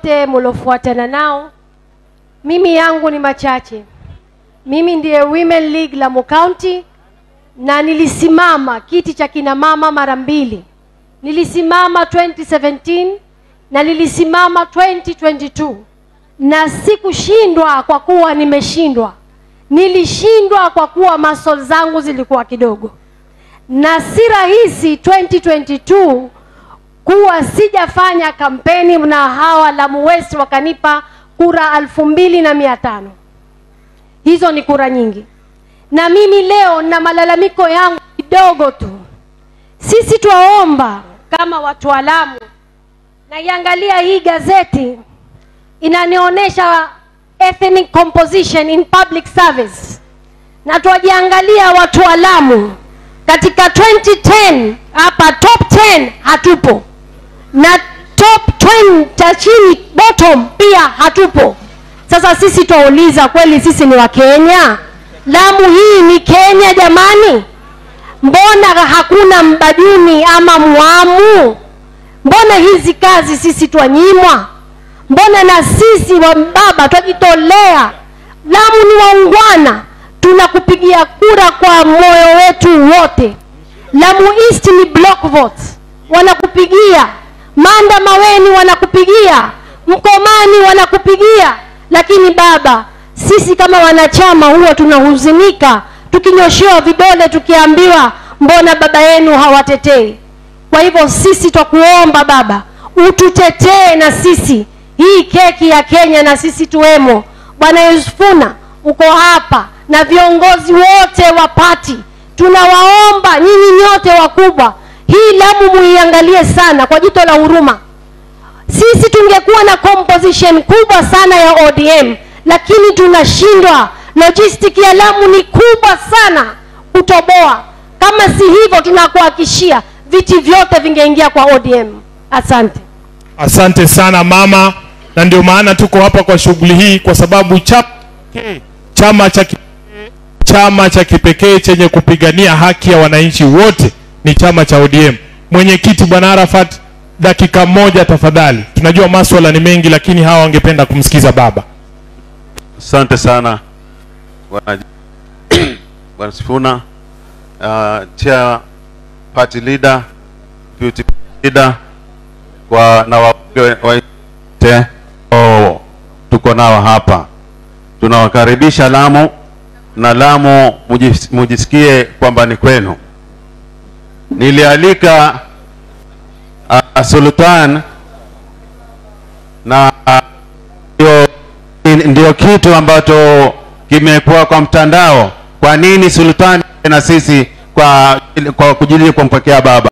wote mliofuatana nao. Mimi yangu ni machache. Mimi ndiye Women League Lamu County na nilisimama kiti cha kina mama mara mbili. Nilisimama 2017 na nilisimama 2022 na sikushindwa kwa kuwa nimeshindwa. Nilishindwa kwa kuwa muscle zangu zilikuwa kidogo, na si rahisi 2022 kuwa sijafanya kampeni na hawa Lamu West wakanipa kura alfu mbili na mia tano. Hizo ni kura nyingi, na mimi leo na malalamiko yangu kidogo tu. Sisi twaomba kama watu wa Lamu, naiangalia hii gazeti inanionyesha ethnic composition in public service, na twajiangalia watu wa Lamu katika 2010 hapa top 10 hatupo na top 20 cha chini bottom pia hatupo. Sasa sisi twauliza, kweli sisi ni Wakenya? Lamu hii ni Kenya jamani? Mbona hakuna mbajuni ama mwamu? Mbona hizi kazi sisi twanyimwa? Mbona na sisi wa baba twajitolea? Lamu ni waungwana, tunakupigia kura kwa moyo wetu wote. Lamu East ni block vote, wanakupigia. Manda Maweni wanakupigia, Mkomani wanakupigia, lakini baba, sisi kama wanachama huwa tunahuzunika tukinyoshewa vidole tukiambiwa mbona baba yenu hawatetei. Kwa hivyo sisi twakuomba baba, ututetee na sisi hii keki ya Kenya na sisi tuwemo. Bwana Yusufuna uko hapa na viongozi wote wa pati, tunawaomba nyinyi nyote wakubwa, hii Lamu muiangalie sana kwa jito la huruma. Sisi tungekuwa na composition kubwa sana ya ODM, lakini tunashindwa. Logistic ya Lamu ni kubwa sana kutoboa. Kama si hivyo, tunakuhakishia viti vyote vingeingia kwa ODM. Asante. Asante sana mama, na ndio maana tuko hapa kwa shughuli hii, kwa sababu cha, chama cha ki- chama cha kipekee chenye kupigania haki ya wananchi wote ni chama cha ODM. Mwenyekiti Bwana Arafat, dakika moja tafadhali. Tunajua maswala ni mengi, lakini hawa wangependa kumsikiza baba. Asante sana bwana bwana Sifuna, uh, chair party leader, deputy leader kwa na wabunge wote oh, tuko nao hapa, tunawakaribisha Lamu na Lamu mujis, mujisikie kwamba ni kwenu. Nilialika uh, Sultan na uh, ndio ndio kitu ambacho kimekuwa kwa mtandao. Kwa nini sultani na sisi kwa, kwa kujili kumpokea baba?